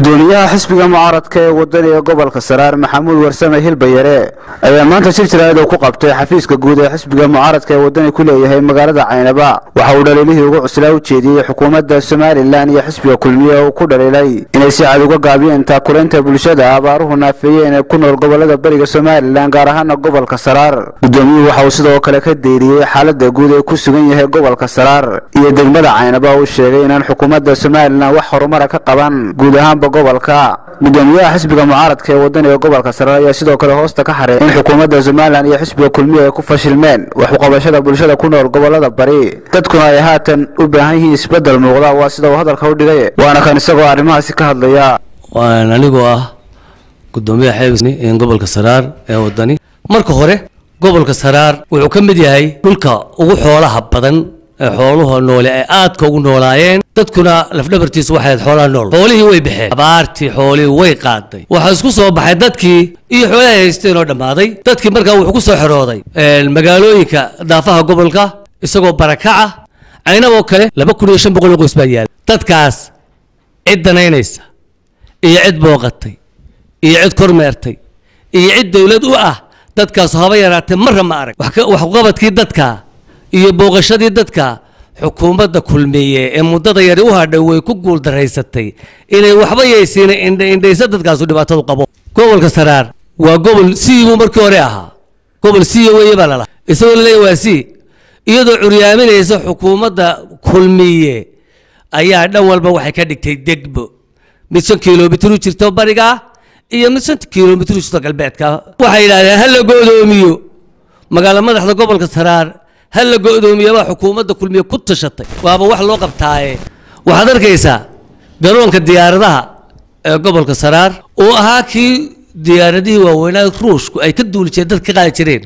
gudoomiyaha xisbiga mucaaradka ee wadani ee gobolka saraar maxamuud warsame hilbayare ayaa maanta shir jaraa'id uu ku qabtay xafiiska guud ee xisbiga mucaaradka ee wadani ku leeyahay magaalada caynaba waxa uu dhaliilihii ugu cuslaa u jeediyey xukuumadda somalilan iyo xisbiga kulmiye oo uu ku dhaliilay inay si cad uga gaabiyeen taakulaynta bulshada abaaruhu naafeeyeen ee ku nool gobolada bariga somalilan gaar ahaana gobolka saraar gudoomiyuhu waxa uu sidoo kale ka deyriyey xaalada guud ee ku sugan yahay gobolka saraar iyo degmada caynaba uu sheegay inaan xukuumadda somalilan wax horumara ka qaban guud ahaanba gobolka gudoomiyaha xisbiga mucaaradka ee wadani ee gobolka saraar ayaa sidoo kale hoosta ka xaray in xukuumadda somalilan iyo xisbiga kulmiye ay ku fashilmeen wax uqabashada bulshada ku nool gobolada bari dadkuna ay haatan u baahan yihiin isbedel muuqda waa sida uu hadalka u dhigay waana kan isagoo arrimahaasi ka hadlaya waan anigoo ah gudoomiyaha xeebis gobolka saraar ee wadani marka hore gobolka saraar wuxuu ka mid yahay dhulka ugu xoolaha badan ee xooluha noole ay aadka ugu noolaayeen dadkuna lafdhabartiisu waxay ahayd xoolaha nool xoolihii way baxeen abaartii xoolihii way qaaday waxaa isku soo baxay dadkii iyo xoolahay haysteen oo dhammaaday dadkii markaa wuxuu ku soo xerooday magaalooyinka daafaha gobolka isagoo barakaca caynaboo kale laba kun iyo shan boqol oo qoys baa yaala dadkaas cid danaynaysa iyo cid booqatay iyo cid kormeertay iyo cid dowlad u ah dadkaasu haba yaraatee marra ma arag waxqabadkii dadka iyo booqashadii dadka xukuumadda kulmiye ee muddada yari u hadhay way ku guuldaraysatay inay waxba yaysiina indhaysa dadkaasu dhibaatadu qabo gobolka saraar waa gobol sii buu markii hore ahaa gobol siiya weeye baa lalaha isagoo laleeya waa sii iyadoo curyaaminaysa xukuumadda kulmiye ayaa dhan walba waxay ka dhigtay degbo mid shan kilomitr u jirto bariga iyo mid shan kilomitr u jirto galbeedka waxay yidhahdeen ha la go'doomiyo magaalo madaxda gobolka saraar ha la go'doomiyabaa xukuumadda kulmiye ku tashatay waaba wax loo qabtaaye waxaad arkaysaa garoonka diyaaradaha ee gobolka saraar oo ahaa kii diyaaradihii waaweynaa ruushku ay ka duuli jireen dadka ka qaadi jireen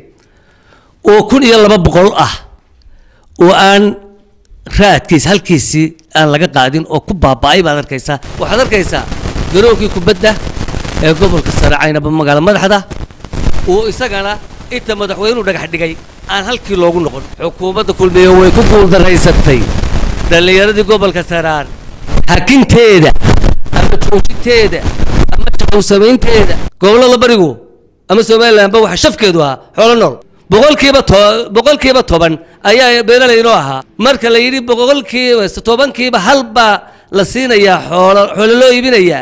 oo kun iyo laba boqol ah oo aan raadkiis halkiisii aan laga qaadin oo ku baaba'ay baad arkaysaa waxaad arkaysaa garoonkii kubadda ee gobolka sare caynaba magaalo madaxda oo isagana inta madaxweynuhu dhagax dhigay aan halkii loogu noqon xukuumadda kulmiye way ku guuldaraysatay dhallinyaradii gobolka saraar hakinteeda ama joojinteeda ama shaqow samaynteeda gobollada barigu ama somalilanba waxa shafkeedu ahaa xoolo nool boqolkiiba to boqolkiiba toban ayaa beeralay inoo ahaa marka la yidhi boqolkiiba tobankiiba hal baa la siinayaa xoolo xoolo loo iibinayaa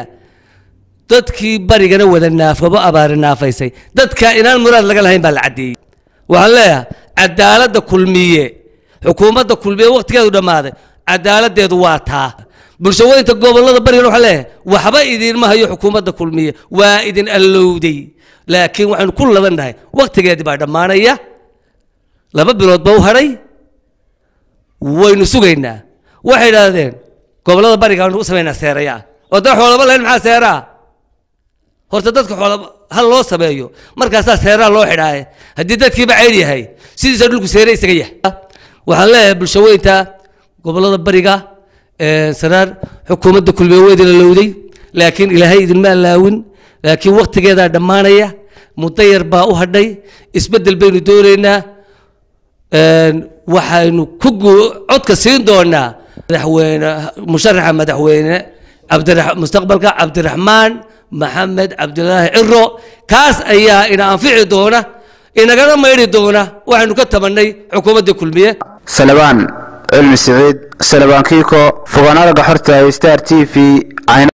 dadkii barigana wada naafabo abaari naafaysay dadka inaan muraad laga lahayn baa la caddeeyey waxaan leeyahay cadaaladda kulmiye xukuumadda kulmiye wakhtigeedu dhammaaday cadaaladdeedu waa taa bulshaweynta gobollada barigana waxaan leeyahay waxba idiinma hayo xukuumadda kulmiye waa idin allowday laakiin waxaynu ku labannahay wakhtigeedii baa dhammaanaya laba bilood ba u hadhay waynu sugaynaa waxay idhaahdeen gobollada bariga aynu u samaynaa seeraya oo dad xoolaba lahayn maxaa seeraa horta dadka xoolaba hal loo sameeyo markaasaa seeraa loo xidhaaye haddii dadkiiba ceyd yahay sidiisa dhulku seere isaga yahay waxaan leeyahay bulshaweynta gobollada bariga saraar xukuumadda kulmiye weydina lowday laakiin ilaahay idinma allaawin laakiin wakhtigeedaa dhammaanaya muddo yar baa u hadhay isbeddel baynu doonaynaa waxaynu ku codka siin doonaa madaxweyne musharaxa madaxweyne cabdira mustaqbalka cabdiraxmaan maxamed cabdilaahi ciro kaas ayaa ina anfici doona inagana maydhi doona waxaynu ka tabannay xukuumadda kulmiye salabaan cilmi siciid salabaan kiiko fogaan araga xorta star t v